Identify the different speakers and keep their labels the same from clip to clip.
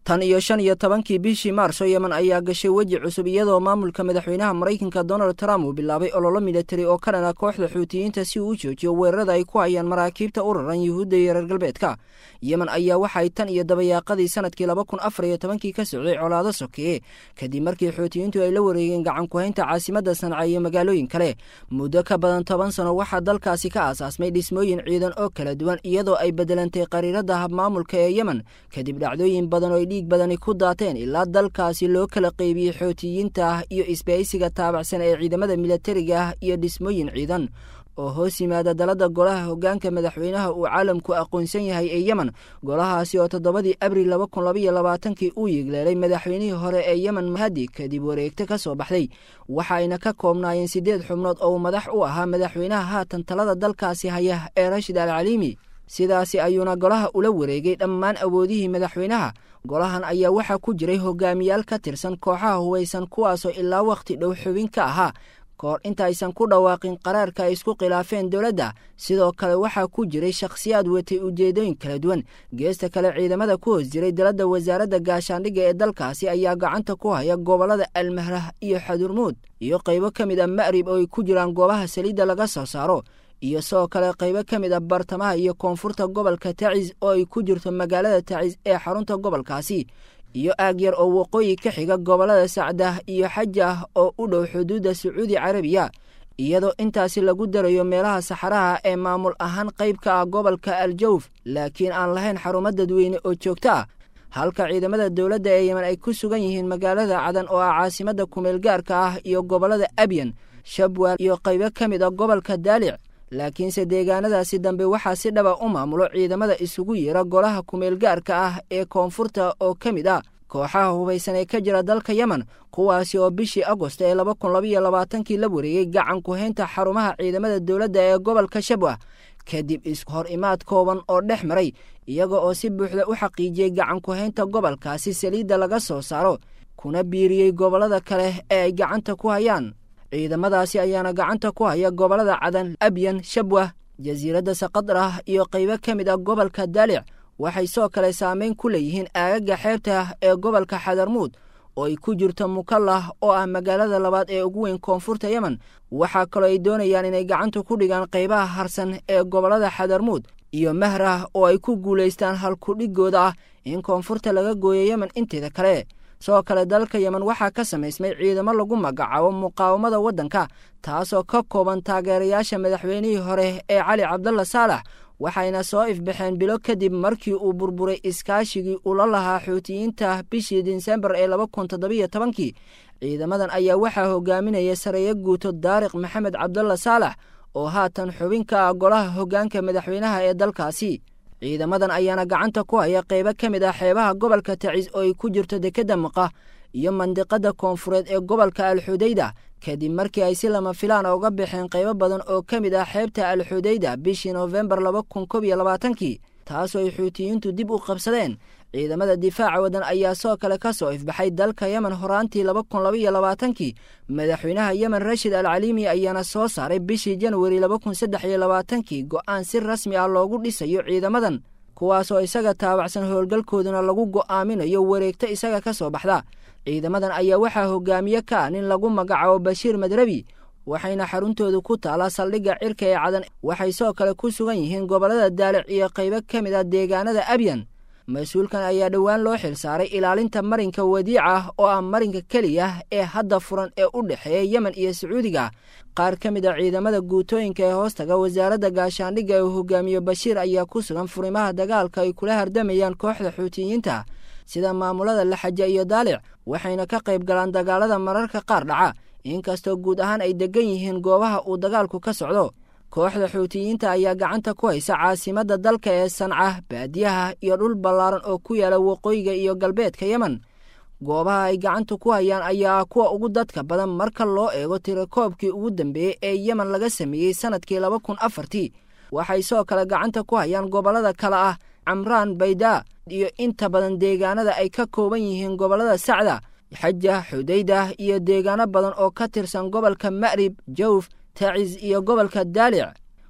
Speaker 1: tan iyo shan iyo tobankii bishii maarso yemen ayaa gashay weji cusub iyadoo maamulka madaxweynaha maraykanka donald trump uu bilaabay ololo militari oo ka dhana kooxda xuutiyiinta si uu u joojiyo weerarada ay ku hayaan maraakiibta u raran yuhuudda iyo reer galbeedka yemen ayaa waxay tan iyo dabayaaqadii sanadkii laba kun afar iyo tobankii ka socday colaado sokeeye kadib markii xuutiyiintu ay la wareegeen gacan ku-haynta caasimadda sanca iyo magaalooyin kale muddo ka badan toban sano waxaa dalkaasi ka aasaasmay dhismooyin ciidan oo kala duwan iyadoo ay bedelantay qariirada habmaamulka ee yemen kadib dhacdooyin badan oo ay dhiig badani ku daateen ilaa dalkaasi loo kala qeybiyey xootiyiinta ah iyo isbahaysiga taabacsan ee ciidamada militariga ah iyo dhismooyin ciidan oo hoos yimaada dalada golaha hoggaanka madaxweynaha uu caalamku aqoonsan yahay ee yemen golahaasi oo toddobadii abril laba kun labaiyo labaatankii uu yigleelay madaxweynihii hore ee yemen mahadi kadib wareegto ka soo baxday waxaayna ka koobnaayeen siddeed xubnood oo uu madax u ahaa madaxweynaha haatan talada dalkaasi haya ee rashid al caliimi sidaasi ayuuna golaha ula wareegay dhammaan awoodihii madaxweynaha golahan ayaa waxaa ku jiray hogaamiyaal ka tirsan kooxaha hubaysan kuwaasoo ilaa wakhti dhow xubin ka ahaa kahor intaaysan ku dhawaaqin qaraarka ay isku khilaafeen dowladda sidoo kale waxaa ku jiray shakhsiyaad watay ujeedooyin kala duwan geesta kale ciidamada ku hoos jiray daladda wasaaradda gaashaandhigga ee dalkaasi ayaa gacanta ku haya gobollada almahrah iyo xadurmuud iyo qaybo ka mid a ma'rib oo ay ku jiraan goobaha saliidda laga soo saaro iyo sidoo kale qaybo ka mid a bartamaha iyo koonfurta gobolka tacis oo ay ku jirto magaalada tacis ee xarunta gobolkaasi iyo aag yar oo waqooyi ka xiga gobollada sacdah iyo xajah oo u dhow xuduudda sacuudi carabiya iyadoo intaasi lagu darayo meelaha saxaraha ee maamul ahaan qayb ka ah gobolka aljawf laakiin aan lahayn xarumo dadweyne oo joogto ah halka ciidamada dowladda ee yemen ay ku sugan yihiin magaalada cadan oo ah caasimadda kumeel gaarka ah iyo gobollada abyan shabwal iyo qaybo ka mid a gobolka daalic laakiinse deegaanadaasi dambe waxaa si dhaba u maamulo ciidamada isugu yeera golaha kumeel gaarka ah ee koonfurta oo ka mid ah kooxaha hubaysan ee ka jira dalka yemen kuwaasi oo bishii agost ee laba kun labaiyo labaatankii la wareegay gacan ku-haynta xarumaha ciidamada dowladda ee gobolka shabwah kadib ishor imaad kooban oo dhex maray iyaga oo si buuxda u xaqiijiyey gacan ku-haynta gobolkaasi saliidda laga soo saaro kuna biiriyey gobollada kale ee ay gacanta ku hayaan ciidamadaasi ayaana gacanta ku haya gobollada cadan abyan shabwah jasiiradda saqadrah iyo qaybo ka mid ah gobolka daalic waxay soo kale saameyn ku leeyihiin aagaga xeebta ee gobolka xadarmuud oo ay ku jirto mukallah oo ah magaalada labaad ee ugu weyn koonfurta yemen waxaa kaloo ay doonayaan inay gacanta ku dhigaan qaybaha harsan ee gobollada xadarmuud iyo mahrah oo ay ku guulaystaan halkudhigooda ah in koonfurta laga gooyo yemen inteeda kale sidoo kale dalka yemen waxaa ka samaysmay ciidamo lagu magacaabo muqaawamada waddanka taasoo ka kooban taageerayaasha madaxweynihii hore ee cali cabdalla saalax waxayna soo ifbaxeen bilo kadib markii uu burburay iskaashigii ula lahaa xuutiyiinta bishii disembar ee laba kun toddobiyo tobankii ciidamadan ayaa waxaa hogaaminaya sareeyo guuto daariq maxamed cabdalla saalax oo haatan xubin ka ah golaha hoggaanka madaxweynaha ee dalkaasi ciidamadan ayaana gacanta ku haya qaybo ka mid ah xeebaha gobolka tacis oo ay ku jirto dekedda maqa iyo mandiqada koonfureed ee gobolka alxudayda kadib markii ay si lama filaan uga baxeen qaybo badan oo ka mid ah xeebta alxudayda bishii noofembar laba kun kob iyo labaatankii taasoo ay xuutiyiintu dib u qabsadeen ciidamada difaaca waddan ayaa soo kale ka soo ifbaxay dalka yemen horaantii laba kun labaiyo labaatankii madaxweynaha yemen rashid al caliimi ayaana soo saaray bishii janwari laba kun saddex iyo labaatankii go'aan si rasmi ah loogu dhisayo ciidamadan kuwaasoo isaga taabacsan howlgalkooduna lagu go'aaminayo wareegto isaga ka soo baxda ciidamadan ayaa waxaa hogaamiye ka ah nin lagu magacaabo bashiir madrabi waxayna xaruntoodu ku taalaa saldhigga cirka ee cadan waxay soo kale ku sugan yihiin gobollada daalic iyo qaybo ka mid ah deegaanada abyan mas-uulkan ayaa dhowaan loo xil saaray ilaalinta marinka wadiica ah oo ah marinka keliya ee hadda furan ee u dhexeeya yemen iyo sacuudiga qaar ka mid a ciidamada guutooyinka ee hoostaga wasaaradda gaashaandhigga ee hogaamiye bashiir ayaa ku sugan furimaha dagaalka ay kula hardamayaan kooxda xuutiyiinta sida maamulada laxaja iyo daalic waxayna ka qayb galaan dagaalada mararka qaar dhaca inkastoo guud ahaan ay degan yihiin goobaha uu dagaalku ka socdo kooxda xuutiyiinta ayaa gacanta ku haysa caasimadda dalka ee sanca baadiyaha iyo dhul ballaaran oo ku yaala waqooyiga iyo galbeedka yemen goobaha ay gacanta ku hayaan ayaa ah kuwa ugu dadka badan marka loo eego tirakoobkii ugu dambeeyey ee yemen laga sameeyey sannadkii laba kun afartii waxay soo kale gacanta ku hayaan gobollada kale ah camraan baydaa iyo inta badan deegaanada ay ka kooban yihiin gobollada sacda xaja xudaydah iyo deegaano badan oo ka tirsan gobolka ma'rib jawf tacis iyo gobolka daalic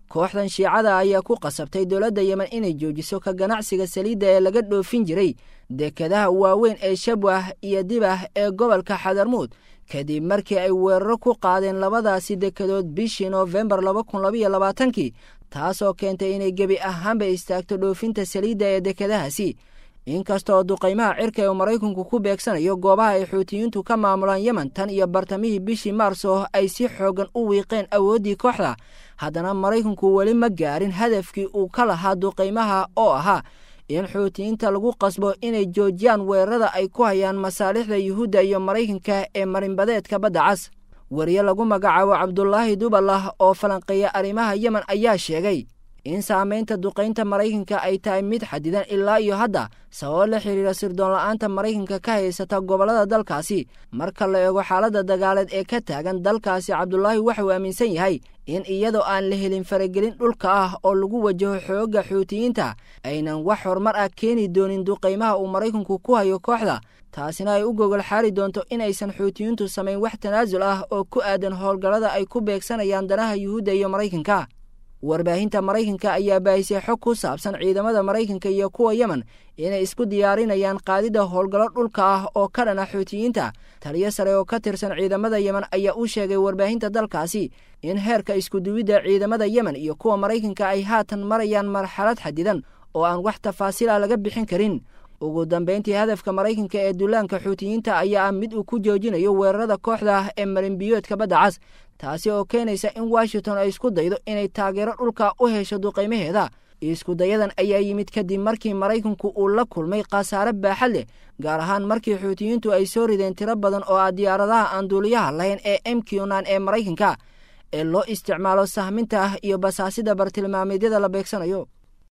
Speaker 1: kooxdan shiicada ayaa ku qasabtay dowladda yemen inay joojiso ka ganacsiga saliidda ee laga dhoofin jiray dekadaha waaweyn ee shabwah iyo dibah ee gobolka xadarmuud kadib markii ay weeraro ku qaadeen labadaasi dekadood bishii noofembar laba kun labaiyo labaatankii taasoo keentay inay gebi ahaanba istaagto dhoofinta saliidda ee dekadahaasi inkastaoo duqaymaha cirka ee maraykanku ku beegsanayo goobaha ay xuutiyiintu ka maamulaan yemen tan iyo bartamihii bishii maarso ay si xoogan u wiiqeen awooddii kooxda haddana maraykanku weli ma gaarin hadafkii uu ka lahaa duqaymaha oo ahaa in xuutiyiinta lagu qasbo inay joojiyaan weerarada ay ku hayaan masaalixda yuhuudda iyo maraykanka ee marinbadeedka badda cas wariye lagu magacaabo cabdulaahi dubalah oo falanqeeya arrimaha yemen ayaa sheegay in saamaynta duqaynta maraykanka ay tahay mid xadidan ilaa iyo hadda sababo la xiriira sirdoon la-aanta maraykanka ka haysata gobollada dalkaasi marka la eego xaaladda dagaaleed ee ka taagan dalkaasi cabdulaahi waxauu aaminsan yahay in iyadoo aan la helin faragelin dhulka ah oo lagu wajaho xoogga xuutiyiinta aynan wax horumar ah keeni doonin duqaymaha uu maraykanku ku hayo kooxda taasina ay u gogol xaari doonto inaysan xuutiyiintu samayn wax tanaasul ah oo ku aadan howlgallada ay ku beegsanayaan danaha yuhuudda iyo maraykanka warbaahinta maraykanka ayaa baahisay xog ku saabsan ciidamada maraykanka iyo kuwa yemen inay isku diyaarinayaan qaadida howlgallo dhulka ah oo ka dhana xuutiyiinta taliyo sare oo ka tirsan ciidamada yemen ayaa u sheegay warbaahinta dalkaasi in heerka iskuduwidda ciidamada yemen iyo kuwa maraykanka ay haatan marayaan marxalad xadidan oo aan wax tafaasiila laga bixin karin ugu dambayntii hadafka maraykanka ee dullaanka xuutiyiinta ayaa ah mid uu ku joojinayo weerarada kooxda ee marinbiyoodka badda cas taasi oo keenaysa in washington ay isku daydo inay taageero dhulka u hesho duqaymaheeda iskudayadan ayaa yimid kadib markii maraykanku uu la kulmay khasaare baaxad leh gaar ahaan markii xuutiyiintu ay soo rideen tiro badan oo ah diyaaradaha aan duuliyaha lahayn ee m q nan ee maraykanka ee loo isticmaalo sahminta ah iyo basaasida bartilmaameedyada la beegsanayo